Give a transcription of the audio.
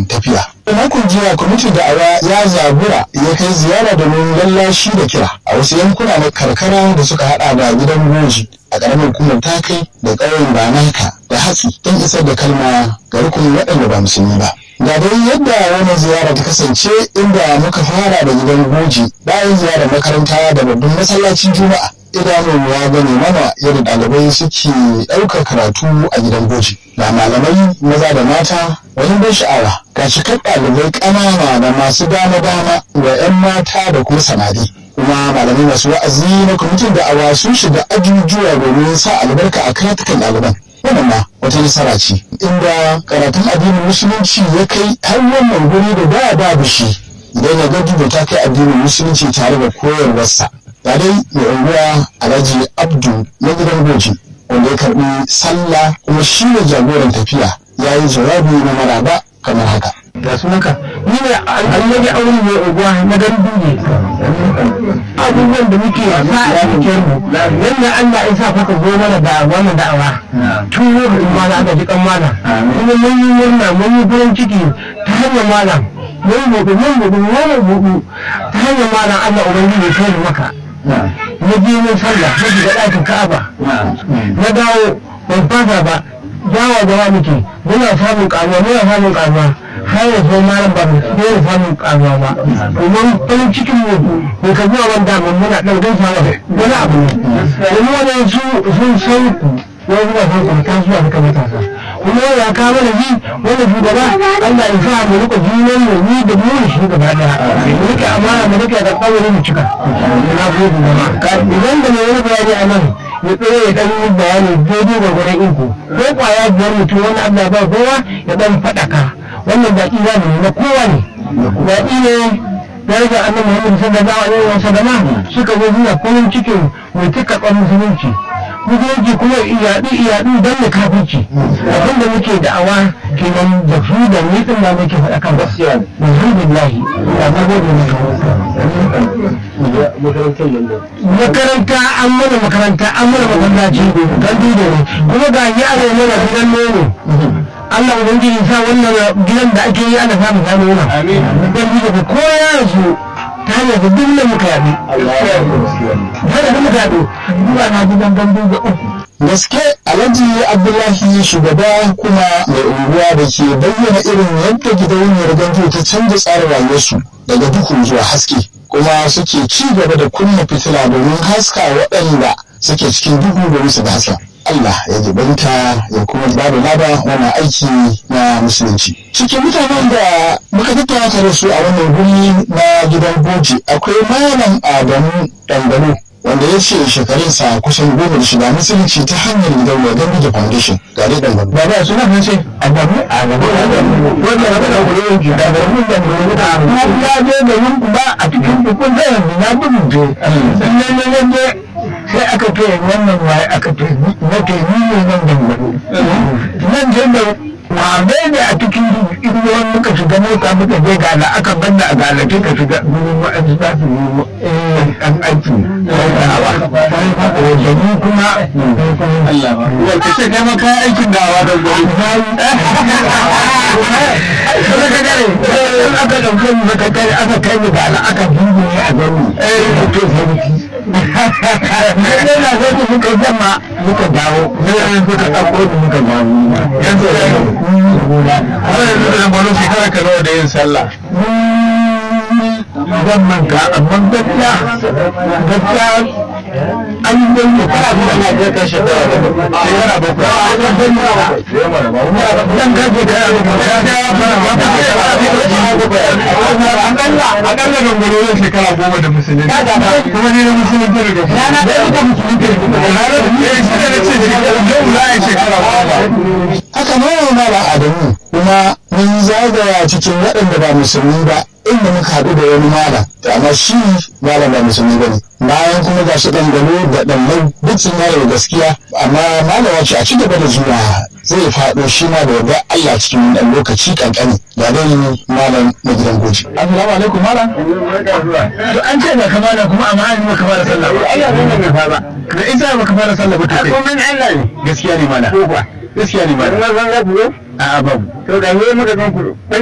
jagoran tafiya. Makon jiya kwamitin da'awa ya zabura ya kai ziyara domin lallashi da kira a wasu yankuna na karkara da suka hada da gidan goji a ƙaramin hukumar takai da ƙauyen banaka da hatsi don isar da kalma ga rukunin waɗanda ba musulmi ba. Ga dai yadda wannan ziyara ta kasance inda muka fara da gidan goji bayan ziyarar makaranta da babban masallacin juma'a. idanun ya gane mana yadda ɗalibai suke ɗaukar karatu a gidan goji ga malamai maza da mata wani ban sha'awa ga cikar ɗalibai ƙanana da masu dama dama ga 'yan mata da kuma samari kuma malamai masu wa'azi na kwamitin da awa sun shiga ajujuwa domin sa albarka a karatukan ɗaliban wannan ma wata nasara ce inda karatun addinin musulunci ya kai har wannan guri da da babu shi idan ya ga ta kai addinin musulunci tare da koyarwarsa ga dai mai unguwa alhaji abdu na gidan goji wanda ya karbi sallah kuma shi ne jagoran tafiya ya yi jawabi na maraba kamar haka ga sunanka ni ne alhaji aure mai unguwa na garin duje abubuwan da muke sa a cikin mu yadda Allah ya sa kuka zo mana da wannan da'awa tun lokacin mana aka ji kan mana kuma mun yi murna mun yi farin ciki ta hanyar malam mun buɗu mun buɗu mun buɗu ta hanyar malam Allah ubangiji ya kai maka na je mun sallah na shiga ɗakin ka'aba na dawo ban fasa ba jawa jawa muke muna samun ƙaruwa muna samun ƙaruwa har da sai malam ba mu daina samun ƙaruwa ba domin farin cikin mu bai ka zuwa wanda mun muna ɗan gaisa wani abu ne domin wani su sun san ku wani zuwa san ku ta zuwa suka matasa kuma ya ka mana ji wani shugaba Allah ya sa mu rika junan mu ni da mu da shi gaba daya mu rike amana mu rike da kawai mu cika na gode jama'a idan da mai wani bayani a nan ya tsaye ya dan yi bayani daidai da gurin iko ko kwaya biyar mutum wani Allah ba kowa ya dan faɗaka wannan baki za mu na kowa ne baki ne daraja annabi Muhammad sallallahu alaihi wa sallama suka zo suna farin cikin mai tuka musulunci musulunci kuma iyaɗu iyaɗu don da kafirci abin da muke da'awa kenan da su da ni din da muke faɗa kan gaskiya alhamdulillah da na gode makaranta an mana makaranta an mana masallaci don dude ne kuma ga yaro mana gidan nono Allah ubangiji sa wannan gidan da ake yi ana samun samun yana don dude ko ya rasu ta hanyar da duk nan muka yaɗu. Hanyar da muka yaɗu, zuwa na gidan gandu da uku. gaske alhaji abdullahi shugaba kuma mai unguwa da ke bayyana irin yadda gidauniyar gandu ta canza tsarin rayuwarsu daga duhu zuwa haske kuma suke ci gaba da kunna fitila domin haska waɗanda suke cikin duhu domin su haska Allah ya jibanta ya kuma ba da laba wannan aiki na musulunci. Cikin mutanen da muka tattauna tare su a wannan guri na gidan goji akwai malam Adamu Dangano wanda ya ce shekarunsa kusan goma da shiga musulunci ta hanyar gidan Wagan Media Foundation ga dai Dangano. Ba ba suna kan ce Adamu Adamu Adamu wanda ya bada gurin ki da Adamu da Adamu ya je da yin ba a cikin dukkan da yanzu na bugun je. Sannan ne ne sai aka ce wannan waye aka ce na ke ni ne nan dangane nan je da wane ne a cikin inuwan muka shiga mota muka je gala aka banna a galace ka shiga gurin wa'ansu za su yi an aiki da ni kuma Allah ba. Wanda ce kai ma kayan aikin dawa don gwari. Kuma ka gare, in aka ɗauke mu maka kare aka kai mu gala aka dubu ne a gani. Eh, to sarki. Sai na sai ku suka zama muka dawo, sai an suka ɗauko da muka dawo. Yanzu da Amma yanzu da gwaro shekara ka nawa da yin sallah. Zan manka, amma gaskiya, gaskiya an yi don mu fara mu ana je ka shekara da shekara bakwai. Zan ka shekara Akalla akalla da gwaro yin shekara goma da musulunci. Kuma ni na musulunci daga kuma. Rana ɗaya da musulunci. Ranar da ya shi da na ce shekara yau za a yi shekara goma. Haka ne Malam Adamu kuma mun zagaya cikin waɗanda ba musulmi ba inda muka haɗu da wani malam amma shi malam ba musulmi ba ne bayan kuma ga shi ɗangano da ɗannan duk sun yare gaskiya amma malama ce a ci gaba da zuwa zai faɗo shi ma da yarda Allah cikin ɗan lokaci ƙanƙani ga dai malam na gidan goji. Assalamu alaikum malam. To an ce da kamala kuma amma an yi maka fara sallah ba. Allah ne bai fara. Da isa baka fara sallah ba to kai. Komai Allah ne. Gaskiya ne malam. Ko ba. Gaskiya ne malam. Wannan zan ga bulo? A'a babu. To da ne muka gan ku.